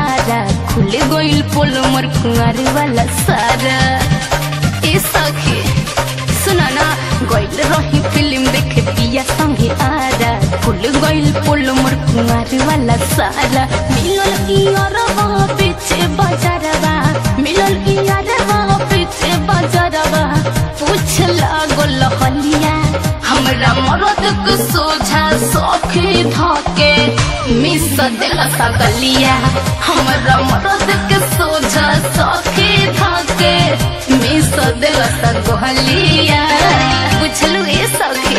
आरा खुल गइल पोल मोर कुंवर वाला सारा ए सखी सुना ना गइल रही फिल्म देखे पिया संगे आरा खुल गइल पोल मोर कुंवर वाला सारा मिलल इयरवा पीछे बजारवा मिलल इयरवा पीछे बजारवा पूछ लागल हलिया हमरा मरद के सोझा सखी धके मिस देला सकलिया हमरा मरद के सोझा सखी धके मिस देला सकलिया बुझलु ए सखी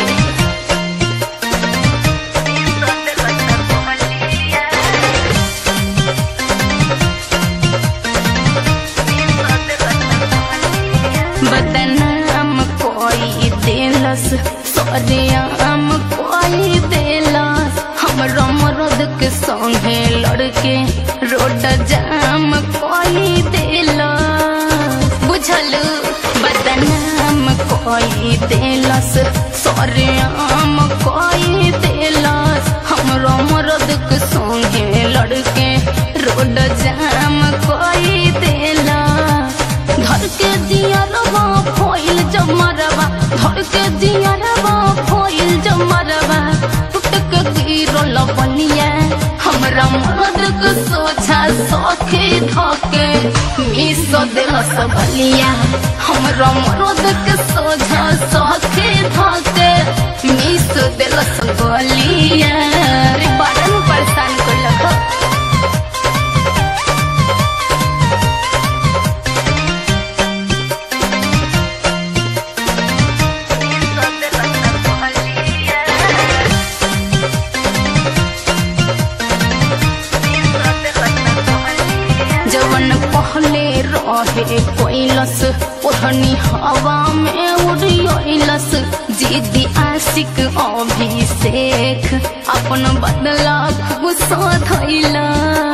बदनाम कोई देलस सरेआम कोई देलस हमरा मरद के संगे लड़के रोड जाम कोई देलस बुझलु बदनाम कोई देलस सरेआम कोई देलस हमरा मरद के संगे लड़के रोड जाम कोई देलस धर के दियरवा फोइल जमरवा धर के दियरवा फोइल जमरवा टूट के गिरल बनिया हमरा मरद के सोझा सखी धके मिस देल सबलिया हमरा मरद के सोझा सखी धके मिस देल सबलिया रे बड़न परेशान कइलक जवन पहले रहे कोइलस ओढ़नी हवा में उड़ियलस जीदी आशिक अभिषेक अपन बदला खूब सधैला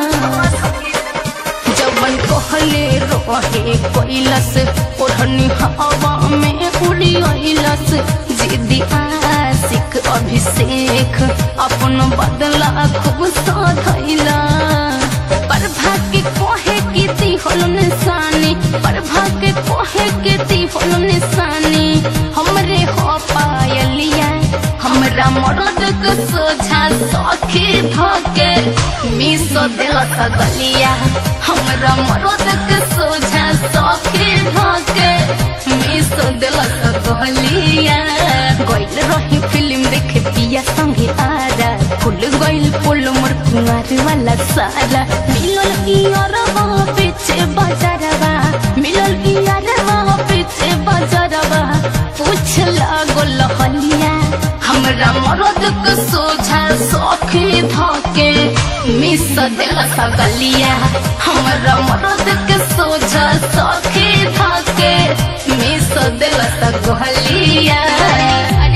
जवन कहले रहे कोइलस ओढ़नी हवा में उड़ियलस जीदी आशिक अभिषेक अपन बदला खूब सधैला पर भाग्य कोहे की ती होलो निशानी पर भाग्य कोहे की ती होलो निशानी हमरे हो पायलिया हमरा मरद के सोझा सखी धके मिस देल सगलिया हमरा मरद के सोझा सखी धके मिस देल सगलिया गइल रही फिल्म देखे पिया संगे आरा खुल गइल पोल मोर कुंवर वाला सारा मिलल इयरवा पीछे बजारवा मिलल इयरवा पीछे बजारवा पूछ लागल हलिया हमरा मरद के सोझा सखी धके मिस देल सगलिया हमरा मरद के सोझा सखी धके मिस देल सगलिया